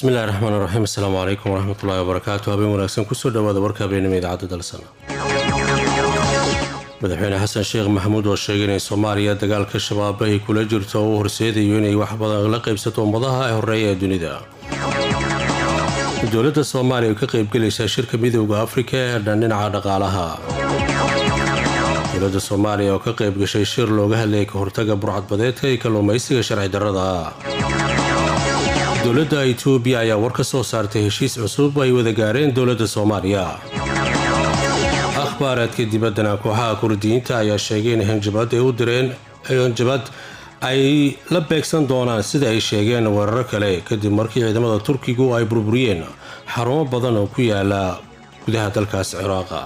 bismillahi raxmaan raxiim asalaamu calaykum waraxmatullahi wabarakaatu habeen wanaagsan kusoo dhawaada warka habeenimo idaacadda dalsana madaxweyne xasan sheekh maxamuud oo sheegay inay soomaaliya dagaalka shabaab ay kula jirto oo u horseedayo inay wax badan la qaybsato ummadaha ee horeeya ee dunida dowladda soomaaliya ay ka qaybgelaysaa shirka midowda afrika ee dhan dhinaca dhaqaalaha dowladda soomaaliya oo ka qayb gashay shir looga hadlayay ka hortaga burcadbadeedka iyo kalluumaysiga sharci darrada dowladda itoobiya ayaa war ka soo saartay heshiis cusub ay wada gaareen dowladda soomaaliya akhbaaraadka dibaddana kooxaha kurdiyiinta ayaa sheegay in hanjabad ay u direen hanjabad ay la beegsan doonaan sida ay sheegeen weeraro kale kadib markii ciidamada turkigu ay burburiyeen xarumo badan oo ku yaala gudaha dalkaas ciraaqa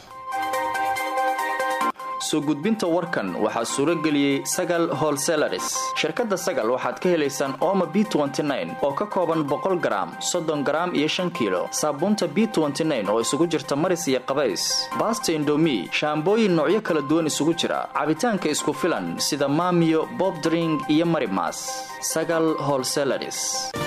soo gudbinta warkan waxaa suuro geliyey sagal holselaris shirkadda sagal waxaad ka helaysaan ooma b oo ka kooban boqol garaam soddon garaam iyo shan kiilo saabuunta b oo isugu jirta maris iyo qabays baasta indomi shaambooyin noocyo kala duwan isugu jira cabitaanka isku filan sida maamiyo bobdring iyo marimas sagal holselaris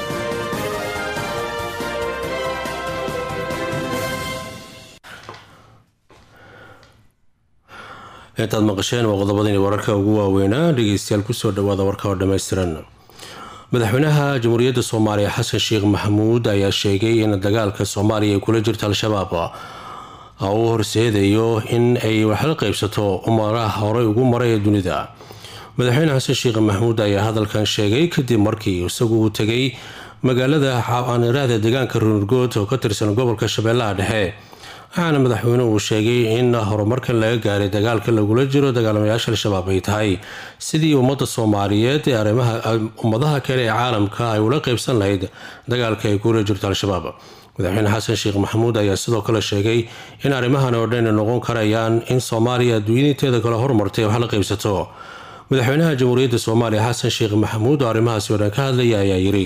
intaad maqasheen waa qodobadani wararka ugu waaweynaa dhegeystayaal kusoo dhawaada warka oo dhammaystiran madaxweynaha jamhuuriyadda soomaaliya xasan sheekh maxamuud ayaa sheegay in dagaalka soomaaliya ay kula jirto al-shabaab uu horseedayo in ay waxla qaybsato umaraha horey ugu maray ee dunida madaxweyne xasan sheekh maxamuud ayaa hadalkan sheegay kadib markii isagu uu tegay magaalada aaniraahda deegaanka runurgood oo ka tirsan gobolka shabeellaha dhexe waxaana madaxweynuhu uu sheegay in horumarkan laga gaaray dagaalka lagula jiro dagaalamayaasha al-shabaab ay tahay sidii ummadda soomaaliyeed ee arrimaha ummadaha kale ee caalamka ay ula qaybsan lahayd dagaalka ay kula jirto al-shabaab madaxweyne xasan sheekh maxamuud ayaa sidoo kale sheegay in arrimahan oo dhan noqon karayaan in soomaaliya adduunyinteeda kale horumartay wax la qaybsato madaxweynaha jamhuuriyadda soomaaliya xasan sheekh maxamuud oo arrimahaasi oo dhan ka hadlaya ayaa yiri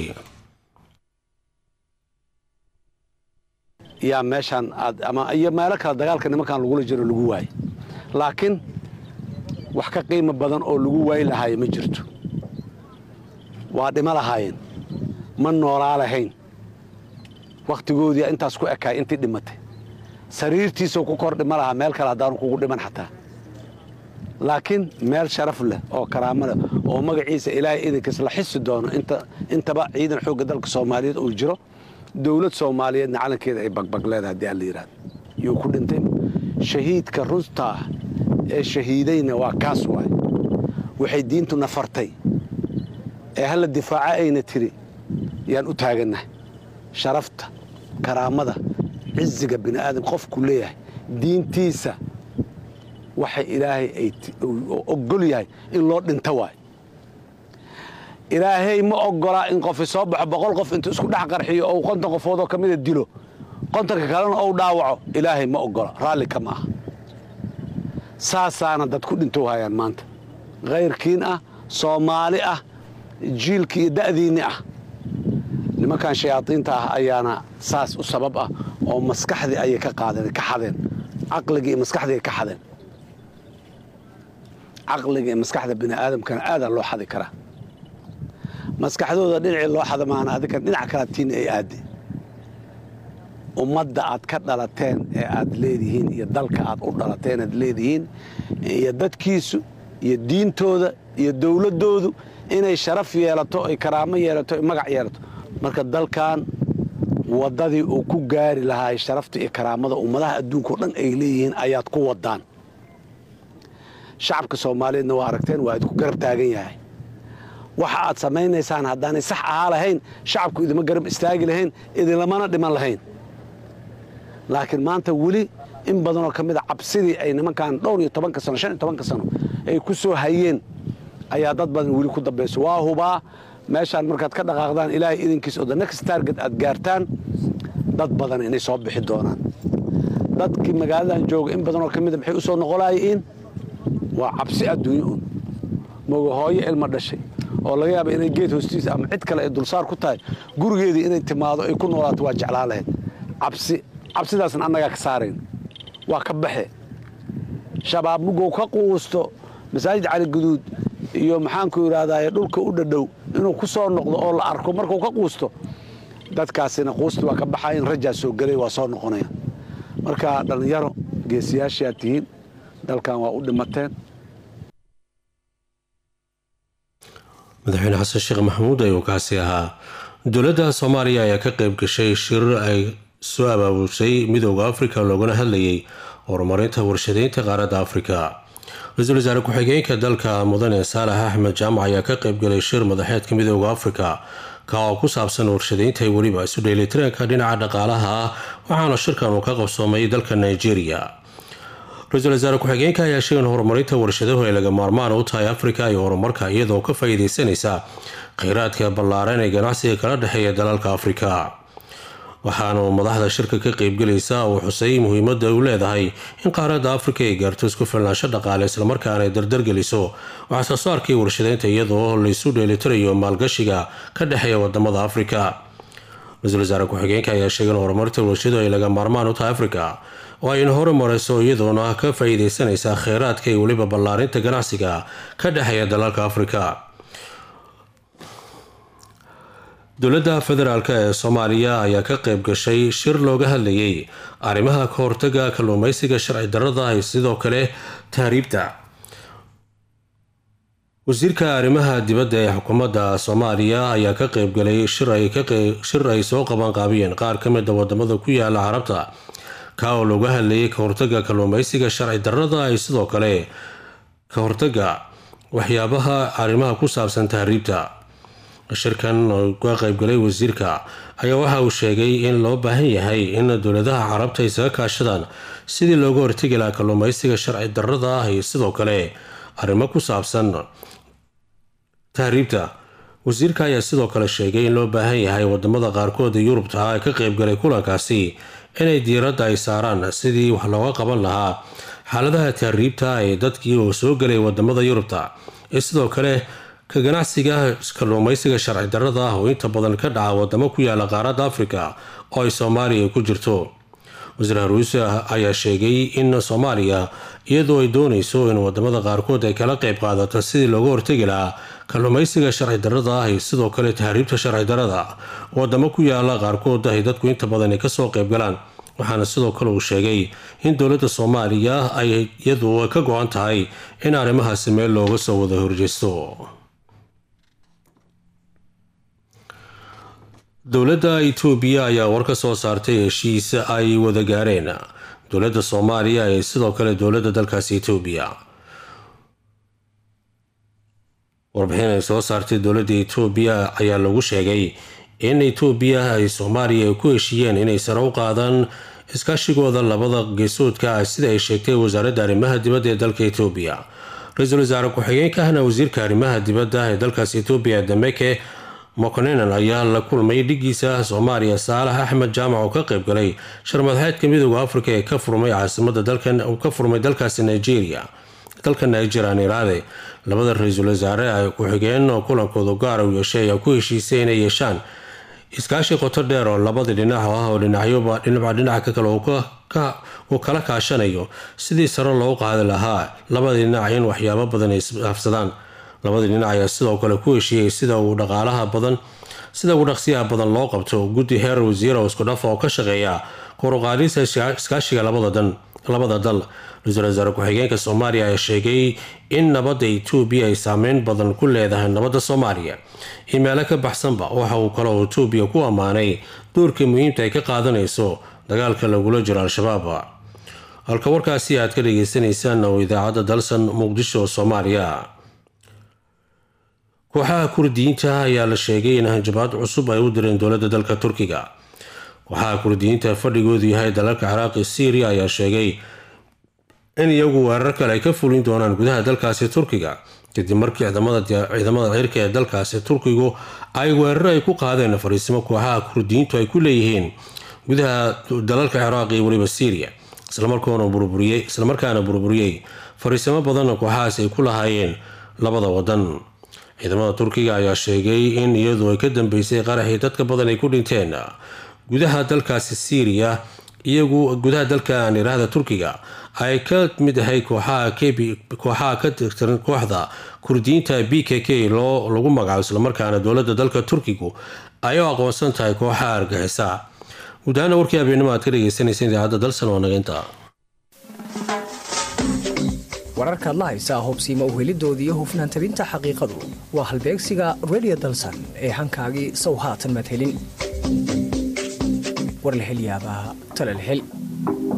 yaa meeshaan aad ama iyo meelo kale dagaalka nimankan lagula jiro lagu waayo laakiin wax ka qiimo badan oo lagu waayi lahaayo ma jirto waa dhimo lahaayeen ma noolaa lahayn wakhtigoodii intaas ku ekaay intii dhimatay sariirtiisoo ku kor dhimo lahaa meel kale haddaanu kugu dhiman xataa laakiin meel sharaf leh oo karaamo leh oo magaciisa ilaahay idinkiis la xisi doono intaba ciidan xoogga dalka soomaaliyeed uu jiro dowlad soomaaliyeedna calankeeda ay bagbag leedahay haddii alla yidhahdo yuu ku dhintay shahiidka runta ah ee shahiidayna waa kaas waay waxay diintu nafartay ee halla difaaca ayna tiri yaan u taagannahay sharafta karaamada ciziga bini aadam qofku leeyahay diintiisa waxay ilaahay ay ogol yahay in loo dhinto waay ilaahay ma ogolaa in qofi soo baxo boqol qof intuu isku dhex qarxiyo ou konton qofoodoo ka mida dilo kontonka kalena ou dhaawaco ilaahay ma ogola raalli kama aha saasaana dad ku dhintou hayaan maanta khayrkiin ah soomaali ah jiilki iyo da'diinni ah nimankan shayaadiinta ah ayaana saas u sabab ah oo maskaxdii ayay ka qaadeen ka xadeen caqligii iyo maskaxdii ay ka xadeen caqliga iyo maskaxda bini aadamkana aadaa loo xadi karaa maskaxdooda dhinacii loo xadamaana adinkan dhinac kalaatiinna ay aadde ummadda aad ka dhalateen ee aad leedihiin iyo dalka aad u dhalateen aad leedihiin iyo dadkiisu iyo diintooda iyo dowladdoodu inay sharaf yeelato ay karaamo yeelato ay magac yeelato marka dalkan waddadii uu ku gaari lahaa sharafta iyo karaamada ummadaha adduunkao dhan ay leeyihiin ayaad ku waddaan shacabka soomaaliyeedna waa aragteen waa idinku garab taagan yahay waxa aad samaynaysaan haddaanay sax ahaa lahayn shacabku idima garab istaagi lahayn idinlamana dhiman lahayn laakiin maanta weli in badanoo ka mida cabsidii ay nimankan dhowr iyo tobanka sano shan iyo tobanka sano ay ku soo hayeen ayaa dad badan weli ku dambayso waa hubaa meeshaan markaad ka dhaqaaqdaan ilaahay idinkiis oo the next target aad gaartaan dad badan inay soo bixi doonaan dadkii magaaladan jooga in badanoo ka mida maxay u soo noqolayiin waa cabsi adduunyo un moga hooyo ilma dhashay oo laga yaaba inay geed hoostiisa ama cid kale ay dulsaar ku tahay gurigeedii inay timaado ay ku noolaato waa jeclaa lahayd cabsi cabsidaasna annagaa ka saarayn waa ka baxe shabaab mugow ka quusto masaajid cali guduud iyo maxaanku idhaahdaye dhulka u dhadhow inuu ku soo noqdo oo la arko markuu ka quusto dadkaasina quusti waa ka baxayan rajaa soo gelay waa soo noqonaya marka dhallinyaro geesiyaashaad tihiin dalkan waa u dhimateen madaxweyne xasan sheekh maxamuud ayuu kaasi ahaa dowladda soomaaliya ayaa ka qayb gashay shir ay soo abaabusay midooda afrika loogana hadlayay horumarinta warshadeynta qaaradda afrika ra-iisul wasaare ku-xigeenka dalka mudane saalax axmed jaamac ayaa ka qaybgalay shir madaxeedka midooda afrika ka oo ku saabsan warshadeynta weliba isu dheelitiranka dhinaca dhaqaalaha ah waxaana shirkan uu ka qabsoomay dalka nigeria ra-iisul wasaare ku-xigeenka ayaa sheegay in horumarinta warshaduhu ay laga maarmaan u tahay afrika iyo horumarka iyadoo ka faa-iideysanaysa kheyraadka ballaaran ee ganacsiga kala dhexeeya dalalka afrika waxaanu madaxda shirka ka qeybgelaysa uu xusay muhiimada u leedahay in qaaradda afrika ay gaarto isku filnaansho dhaqaale islamarkaana ay dardargeliso waxsoo saarkii warshadeynta iyadoo laysu dheelitirayo maalgashiga ka dhexeeya wadamada afrika ra-iisul wasaare ku-xigeenka ayaa sheegay in horumarinta warshaduhu ay laga maarmaan u tahay afrika oo ayna hore mareyso iyadoona ka faa-iideysanaysa kheyraadka iyo weliba ballaarinta ganacsiga ka dhexeeya dalalka afrika dowladda federaalk ee soomaaliya ayaa ka qayb gashay shir looga hadlayay arrimaha ka hortaga kalluumeysiga sharci darrada iyo sidoo kale tahriibta wasiirka arrimaha dibadda ee xukuumadda soomaaliya ayaa ka qeybgalay shir ay soo qaban qaabiyeen qaar ka mida wadamada ku yaala carabta ka oo looga hadlayay ka hortaga kalluumeysiga sharci darrada iyo sidoo kale ka hortaga waxyaabaha arrimaha ku saabsan tahriibta shirkan oo ka qaybgalay wasiirka ayaa waxa uu sheegay in loo baahan yahay in dowladaha carabta ay isaga kaashadaan sidii looga hortegi lahaa kalluumeysiga sharci darrada ah iyo sidoo kale arrimo ku saabsan tahriibta wasiirka ayaa sidoo kale sheegay in loo baahan yahay wadamada qaarkood ee yurubta ah ee ka qaybgalay kulankaasi inay diiradda ay saaraan sidii wax looga qaban lahaa xaaladaha tahriibta ee dadkii oo soo gelay wadamada yurubta ee sidoo kale ka ganacsiga kalluumeysiga sharci darrada ah oo inta badan ka dhaca wadamo ku yaala qaaradda afrika oo ay soomaaliya ku jirto wasiir haruuse ayaa sheegay in soomaaliya iyadoo ay dooneyso in wadamada qaarkood ay kala qeyb qaadato sidii looga hortegi lahaa kalluumeysiga sharci darrada ah iyo sidoo kale tahriibta sharci darrada wadamo ku yaala qaarkood ay dadku inta badan ay kasoo qeybgalaan waxaana sidoo kale uu sheegay in dowladda soomaaliya ay iyadu ka go-an tahay in arrimahaasi meel looga soo wada horjeesto dowladda itoobiya ayaa war ka soo saartay heshiis ay wada gaareen dowladda soomaaliya ee sidoo kale dowladda dalkaasi itoobiya warbixin ay soo saartay dowladda itoobiya ayaa lagu sheegay in itoobiya ay soomaaliya ay ku heshiiyeen inay sare u qaadaan iskaashigooda labada geesoodka ah sida ay sheegtay wasaaradda arrimaha dibadda ee dalka itoobiya ra-iisul wasaare ku-xigeenka ahna wasiirka arrimaha dibadda ee dalkaas itoobiya dameke mokonenan ayaa la kulmay dhigiisa soomaaliya saalax axmed jaamac oo ka qayb galay sharmadaxeedka midooda afrika ee ka furmay caasimada dalkan ka furmay dalkaasi nigeria dalka nigeria niraade labada ra-iisul wasaare ay ku-xigeen oo kulankooda gaara u yeeshay ayaa ku heshiisay inay yeeshaan iskaashi qoto dheer oo labadii dhinac ah oo dhinacyoba dhinacba dhinaca kale uu kala kaashanayo sidii sare loo qaadi lahaa labadii dhinac in waxyaabo badan ay isafsadaan labadii dhinac ayaa sidoo kale ku heshiiyey sida uu dhaqaalaha badan sida ugu dhaqsiyaha badan loo qabto guddi heer wasiira oo isku dhafa oo ka shaqeeya koruqaadista iskaashiga labada dal ra-iisul wasaare ku-xigeenka soomaaliya ayaa sheegay in nabadda itoobiya ay saameyn badan ku leedahay nabadda soomaaliya iyo meelo ka baxsanba waxa uu kale oo itoobiya ku ammaanay doorkii muhiimta ay ka qaadanayso dagaalka lagula jiro al-shabaab halka warkaasi aad ka dhageysaneysaan oo idaacadda dalsan muqdisho soomaaliya kooxaha kurdiyiinta ayaa la sheegay in hanjabaad cusub ay u direen dowladda dalka turkiga kooxaha kurdiyiinta fadhigoodu yahay dalalka ciraaqi syriya ayaa sheegay in iyagu weerar kale ay ka fulin doonaan gudaha dalkaasi turkiga kadib markii ciidamada cirka ee dalkaasi turkigu ay weerar ay ku qaadeen fariisimo kooxaha kurdiyiintu ay ku leeyihiin gudaha dalalka ciraaq iyo weliba syriya islamarkaana burburiyey fariisimo badanna kooxahaas ay ku lahaayeen labada wadan ciidamada turkiga ayaa sheegay in iyadu ay ka dambeysay qaraxii dadka badan ay ku dhinteen gudaha dalkaasi syriya iyagu gudaha dalkan iraahda turkiga ay ka mid ahay kooxaha ka tirsan kooxda kurdiyiinta b k k loo lagu magacaabo islamarkaana dowladda dalka turkigu ay u aqoonsan tahay kooxaha argixisa guud ahaana warkii habeenimo aad ka dhegeysanaysa idaacadda dalsan waa naga intaa wararkaad la haysaa hubsiima uhelidoodii hufnaan tabinta xaqiiqadu waa halbeegsiga redio dalsan ee hankaagii sow haatan maad helin war la hel yaabaa tale la hel